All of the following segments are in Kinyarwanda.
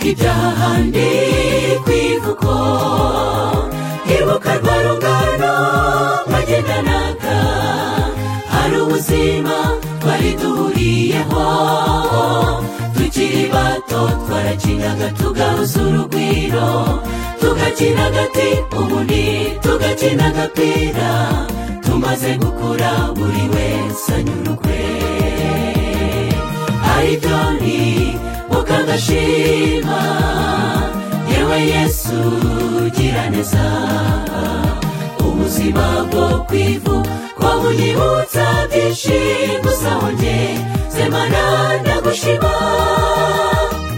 ibyahandi ku ivuko ibuka rwa rungano mwagendanaga hari ubuzima twari duhuriyeho tukiri bato twarakinaga tugahuza urugwiro tugakina agati ubundi tugakina agapira tumaze gukura buri wese anyurukwe ayidoni ukagashima yewe yesu gira neza ubuzima bwo ku ivu twabuyibutsa byinshi gusa wongeye zemana ndagushima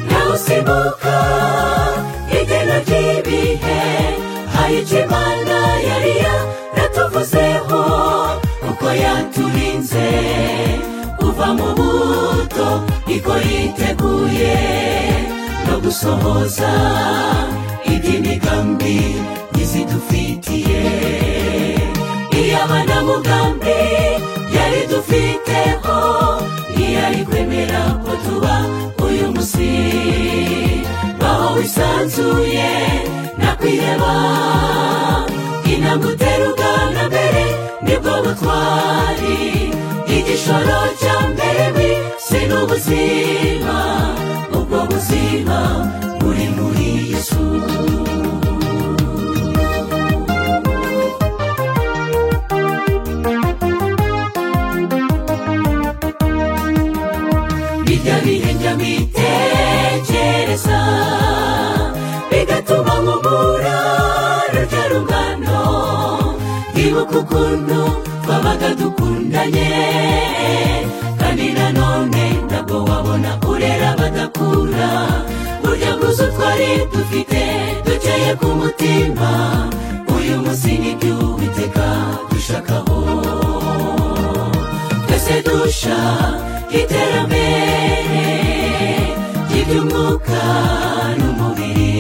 ndawusimbuka igena ry'ibihe hayicye imana yari yaratuvuzeho kuko yaturinze kuva mu buto iko yiteguye no gusohoza iby'imigambi ntizidufitiye iy'abanamugambi yari dufiteho ntiyari kwemera ko tuba uyu munsi baho wisanzuye nakwireba intambwe utera ugana mbere nibwo butwari igishoro cya mbere we si n'ubuzima ubwo buzima buri muri yesu bijya bihembya bitekereza bigatuma nkubura rurya rungano ibuka ukuntu twabaga dukundanye kandi nanone ntabwo wabona urera abadakura burya bwuzu twari dufite dukeye ku mutima uyu munsi nibyo witeka dushakaho twese dusha iterambere ry'iby'umwuka n'umubiri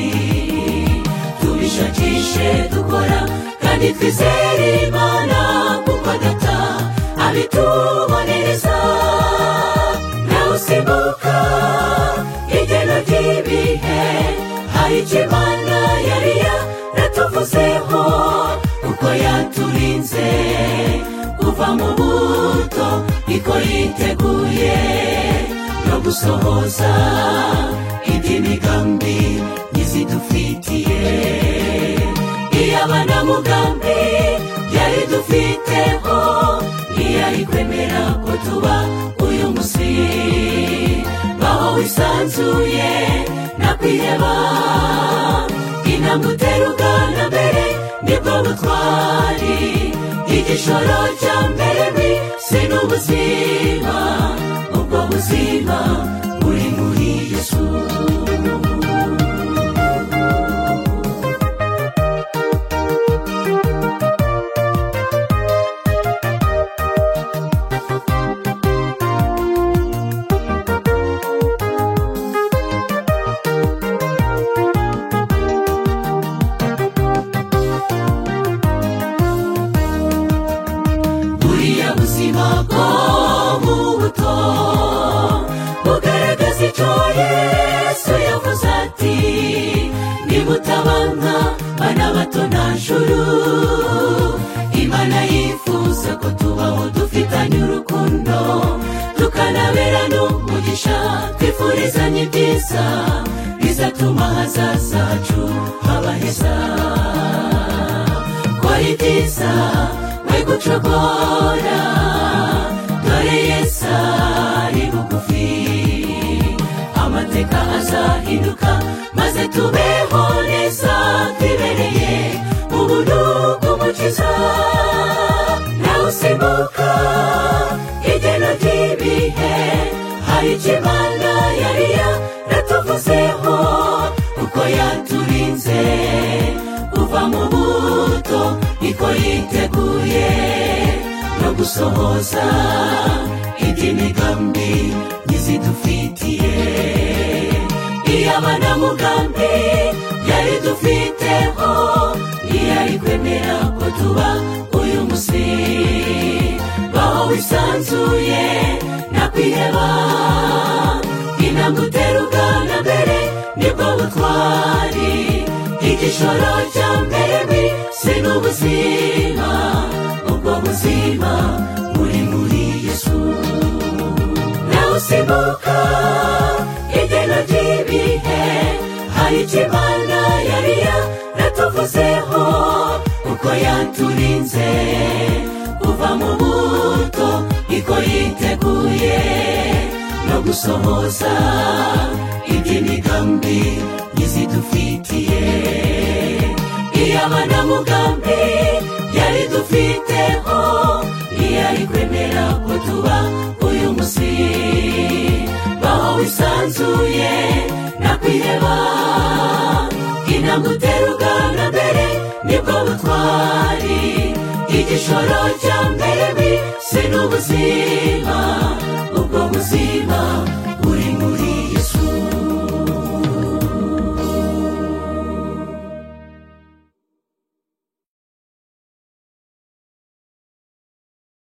tubishakishe dukora kandi twizere imana kuko adata abitubonereza nawe usimbuka igena ry'ibihe hari icyo imana yari yaratuvuzeho kuko yaturinze kuva mu buto iko yiteguye no gusohoza iby'imigambi ntizidufitiye iy'abanamugambi yari dufiteho ntiyari kwemera ko tuba uyu munsi baho wisanzuye nakwiheba intambwe utera ugana mbere nibwo butwari igishoro cya mbere we si n'ubuzima ubwo buzima buri muri yesu buriya buzima bwo mu buto bugaragaza icyo yesu yavuze ati nimutabanka bana bato nta juru imana yifuza ko tubaho dufitanye urukundo tukanabera n'umugisha twifurizanye ibyiza bizatuma ahazaza hacu haba heza twari byiza we gucogora dore yesu ari bugufi amateka azahinduka maze tubeho neza twibereye ubuntu bw'umukiza nawe usimbuka igena ry'ibihe hari icyo imana yari yaratuvuzeho kuko yaturinze kuva mu buto iko yiteguye no gusohoza iby'imigambi ntizidufitiye iy'abanamugambi yari dufiteho ntiyari kwemera ko tuba uyu munsi baho wisanzuye nakwiheba intambwe utera ugana mbere nibwo butwari igishoro cya mbere si n'ubuzima ubwo buzima buri muri yesu nawusimuka idena ry'ibihe hari icyo imana yari yaratuvuzeho uko yaturinze kuva mu buto iko yiteguye no gusohoza iby'imigambi y'izidufitiye iy'abanamugambi yari dufiteho ntiyari kwemera ko tuba uyu munsi baho wisanzuye nakwiheba intambwe utera ugana mbere nibwo butwari igishoro cya mbere si n'ubuzima ubwo buzima